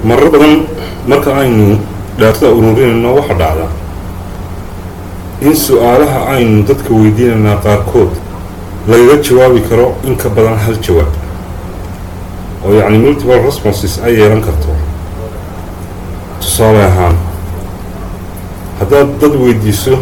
marar badan marka aynu dhaatada ururinayno waxa dhacda in su-aalaha aynu dadka weydiinaynaa qaarkood lagaga jawaabi karo in ka badan hal jawaab oo yacni multiple responses ay yeelan karto tusaale ahaan haddaad dad weydiiso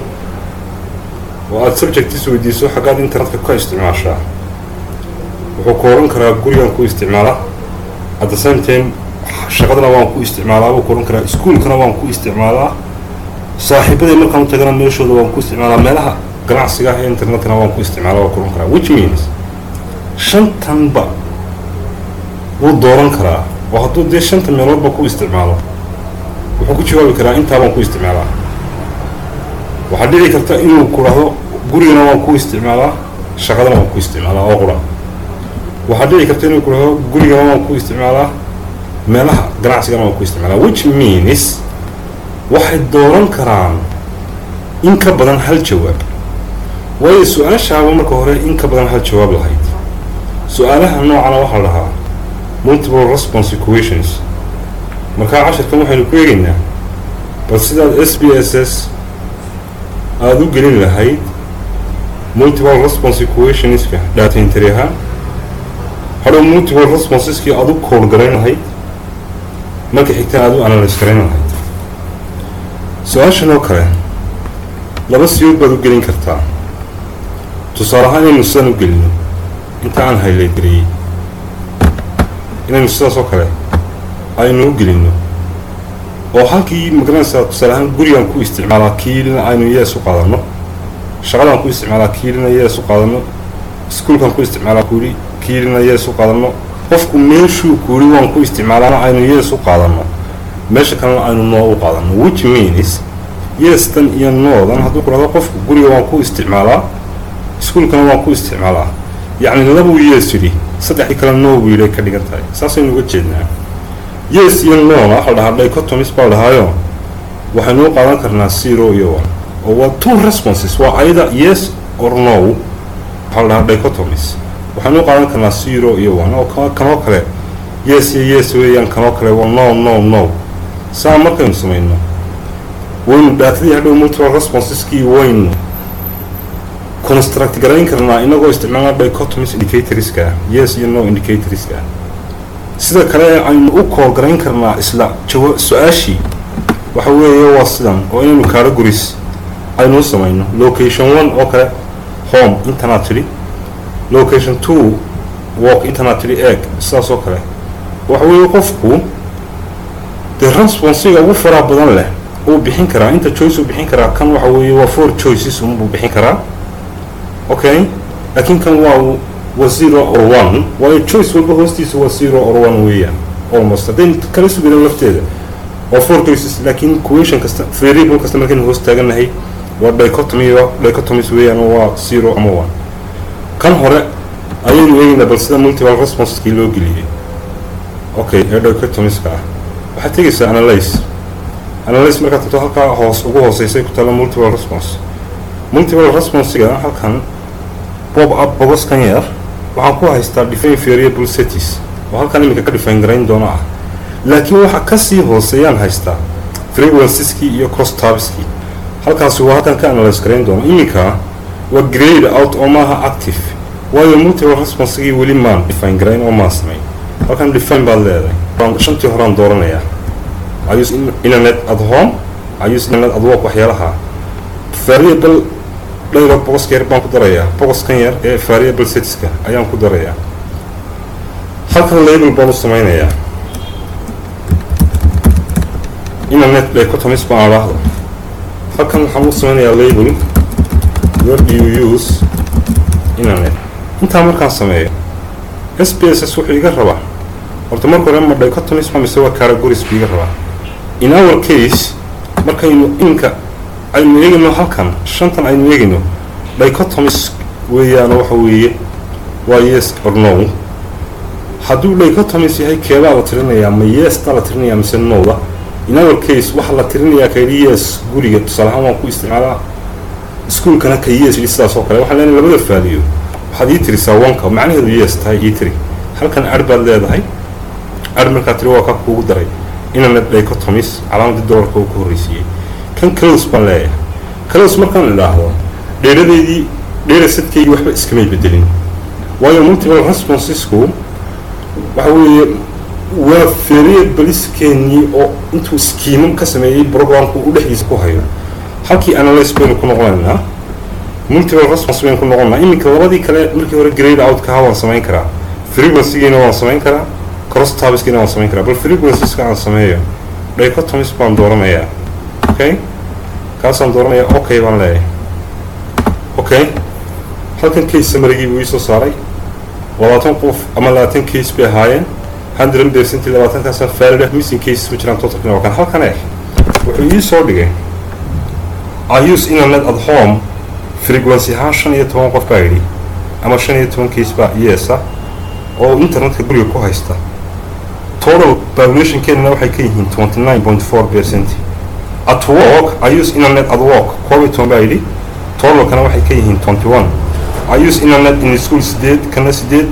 oo aada subjectis weydiiso xaggaad internetka ka isticmaashaa wuxuu ku oran karaa gurigan ku isticmaala at the same time shaqadana waan ku isticmaalaa buu ku oran karaa iskuolkana waan ku isticmaalaa saaxiibaday markaan u tagana meeshooda waan ku isticmaalaa meelaha ganacsiga ah ee internetkana waan ku isticmaalaa waa ku oran karaa which means shantanba wuu dooran karaa oo hadduu dee shanta meeloodba ku isticmaalo wuxuu ku jawaabi karaa intaa baan ku isticmaalaa waxaa dhici karta inuu ku dhahdo gurigana waan ku isticmaalaa shaqadana waan ku isticmaalaa oo qura waxaa dhici karta inuu ku dhahdo gurigana waan ku isticmaalaa meelaha ganacsigana waan ku isticmaalaa which means waxay dooran karaan in ka badan hal jawaab waayo su-aashaaba marka hore in ka badan hal jawaab lahayd su-aalaha noocana waxaa la dhahaa multiple response equations markaa cashirkan waxaynu ku eegaynaa bal sidaad s b s s aada u gelin lahayd multiple response equationska data entry ahaan hadhow multiple responseskii aada u kool garayn lahayd marka xigta aada u analyse garayn lahayd su-aashan oo kale laba siyood baad u gelin kartaa tusaale ahaan inaynu sidaan u gelino inta aan highlight gariyey inaynu sidaas oo kale aynu u gelino oo halkii magaranaysaa tusaale ahaan gurigaan ku isticmaalaa kiilina aynu yees u qaadano shaqadaan ku isticmaalaa kiilina yees u qaadano iskuolkaan ku isticmaalaa kuuli kiilina yees u qaadano qofku meeshuu kuuli waan ku isticmaalaana aynu yees u qaadano meesha kalena aynu noo u qaadano which means yeestan iyo noodan hadduu ku dhahdo qofku guriga waan ku isticmaalaa iskuolkana waan ku isticmaalaa yacni labuu yees yidhi saddexdii kale noo buu yidhi ay ka dhigan tahay saasaynu uga jeednaa yes iyo nona waxa la dhahaa dichotomies baa dhahaayo waxaynu u qaadan karnaa zero iyo one oo waa two responses waa either yes or no waxaa la dhahaa dichotomies waxaynu u qaadan karnaa zero iyo one oo kanoo kale yes iyo yes weeyaan kanoo kale waa no no no saa markaynu samayno waynu dhaatadii hadhow multiple responseskii waynu construct garayn karnaa inagoo isticmaalna dichotomies indicatorska yes iyo no indicatorska sida kale aynu u kool garayn karnaa isla jawa su-aashii waxa weeye waa sidan oo inaynu categories aynu u samayno location one oo kale home intanaad tidhi location two walk intanaad tidhi egg sidaas oo kale waxa weeye qofku dee responsiga ugu faraha badan leh uu bixin karaa inta choice uu bixin karaa kan waxa weeye waa four choices unbuu bixin karaa okay laakiin kan waa waa zero or one waayo choice walba hoostiisa waa zero or one weeyaan almost haddayn kala sugina lafteeda waa four choices laakiin equation kasta variable kasta markaynu hoos taagannahay waa dichotomy dichotomies weeyaan oo waa zero ama one kan hore ayaynu eegaynaa bal sida multiple responseskii loo geliyey okay ee dichotomieska ah waxaad tegaysaa analyse analyse markaad tagto halkaa hoos ugu hooseysay ku taalla multiple response multiple responsiga halkan bob up bogoskan yar waxaan ku haystaa define variable cities oo halkan iminka ka define garayn doono ah laakiin waxa kasii hooseeyaan haystaa frequenceski iyo cross tabskii halkaasi waa halkan ka analyse garayn doono iminka waa grade out oo maaha active waayo multiple responsigii weli maan define garayn oo maan samayn halkan define baad leedahay shantii horaan dooranayaa I use internet at home I use internet at work waxyaalaha variable dhayro bogoska yar baan ku darayaa bogoskan yar ee variable setska ayaan ku darayaa halkan label baan u sameynayaa internet dichotomies baan adhaahdo halkan waxaan u sameynayaa label where do you use internet intaa markaan sameeyo s b s s wuxuu iga rabaa horta marka hore ma dichotomies ma mise waa categories buu iga rabaa in our case markaynu inka aynu eegayno halkan shantan aynu eegayno dichotomies weeyaano waxa weeye waa yes or no hadduu dichotomies yahay keebaa la tirinayaa ma yeesta la tirinayaa mise nowda in our case waxaa la tirinayaa kayidhi yes guriga tusaale ahaan waan ku isticmaalaa iskuolkana ka yes yidhi sidaas oo kale waxaan leenahay labada faaliyo waxaad ii tirisaa wanka macnaheedu yes tahay ii tiri halkan ar baad leedahay ar markaa tiri waa ka kuugu daray internet dichotomies calaamadii dollarka uu ka horreysiiyey kan close baan leeyahay close markaan idhaahdo dheeradeedii dheera sadkeygii waxba iskamay bedelin waayo multiple responsesku waxa weeye waa variableskeenii oo intuu skiimam ka sameeyey programku u dhexdiisa ku hayo halkii analyse baynu ku noqonaynaa multiple response baynu ku noqonnaa iminka labadii kale markii hore grade outkaha waan samayn karaa frequencygiina waan samayn karaa cross tabiskiina waan samayn karaa bal frequenceska aan sameeyo dichotomies baan dooranayaa okay kaasaan dooranaya okay baan leeyahay okay halkan case samarigii buu iisoo saaray labaatan qof ama labaatan case bay ahaayeen hundred percent labaatankaasaan faalidah missing cases ma jiraan totalkina waa kan halkan eh wuxuu ii soo dhigay i use internet at home frequency ahaan shan iyo toban qof baa yidhi ama shan iyo toban case baa yeesa oo internetka guriga ku haysta total populationkeenana waxay ka yihiin twenty nine point four percent at work i use internet at work koob iyo toban baa yidhi totalkana waxay ka yihiin twenty one i use internet in school sideed kana sideed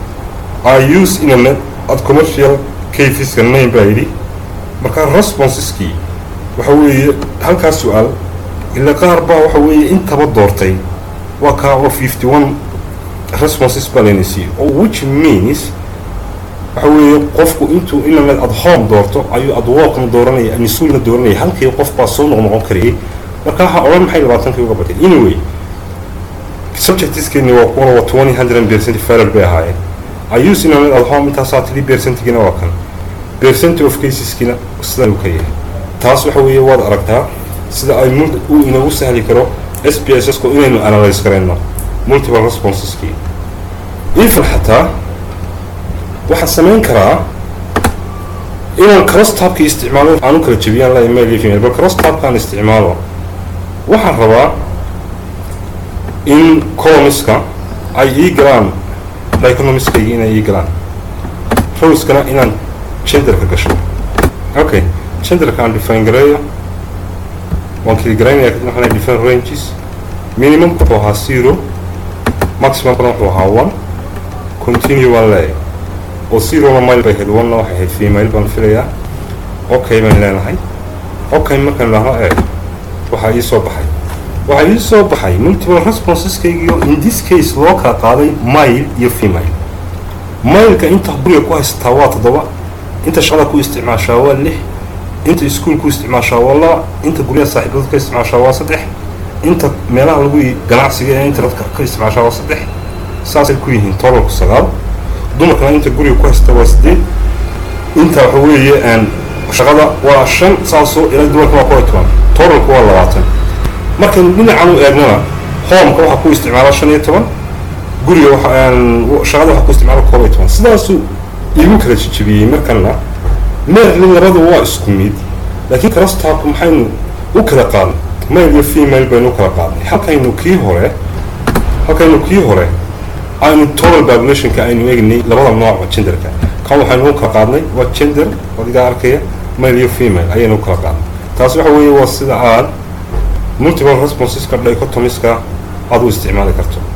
i use internet at commercial caseska nine baa yidhi marka responseskii waxa weeye halkaas su-aal ila qaar baa waxa weeye intaba doortay waa kaa oo fifty one responses baa layna siiyey oo which means waxa weeye qofku intuu internet at home doorto ayuu at workna dooranaya mas-uulna dooranaya halkii qof baa soo noqnoqon karayay marka waxaa odhan maxay labaatankii uga batay anyway subjectiskeeni waa kuwana waa twenty hundred percent faral bay ahaayeen i use internet at home intaasaa three percentgina waa kan percent of caseskina sidan uu ka yahay taas waxa weeye waad aragtaa sida ay uu inagu sahli karo s b s sku inaynu analyse garayno multiple responseskii even xataa waxaan samayn karaa inaan crosstabki isticmaalo aan u kala jebiyaan la email iyo female bal crosstabkaan isticmaalo waxaan rabaa in coloniska ay ii galaan economiskayga inay ii galaan rowskana inaan genderka gasho okay genderka aan define gareeyo waan kala garaynaya waxaan different ranges minimum wuxuu ahaa zero maximumkana wuxuu ahaa one continue waan leeyahay oo zerona mile bay ahayd one-na waxay ahayd female baan filayaa okay baan leenahay okay markaan idhaahno eeg waxaa ii soo baxay waxaa ii soo baxay multiple responseskaygiio in this case loo kala qaaday mile iyo female mileka inta guriga ku haysataa waa toddoba inta shaqada ku isticmaashaa waa lix inta iskuol ku isticmaashaa waa laba inta guryaha saaxiibada ka isticmaashaa waa saddex inta meelaha lagu ganacsiga ee internetka ka isticmaashaa waa saddex saasay ku yihiin totalku sagaal dumarkana inta guriga ku haysta waa sideed inta waxa weeye shaqada waa shan saasoo ilaa dumarka waa koy toban totalku waa labaatan markaynu dhinacan u eegnana homeka waxaa ku isticmaala shan iyo toban guriga shaqada waxaa ku isticmaala koob iyo toban sidaasuu igu kala jejebiyey markana meerli labada waa isku mid laakiin crostabka maxaynu u kala qaadnay male iyo female baynu u kala qaadnay halkaynu kii hore halkaynu kii hore aynu total populationka aynu eegnay labada nooca genderka kan waxaynu u kala qaadnay waa gender adigaa arkaya male iyo female ayaynu u kala qaadnay taas waxa weeye waa sida aad multiple responseska dichotomiska aad u isticmaali karto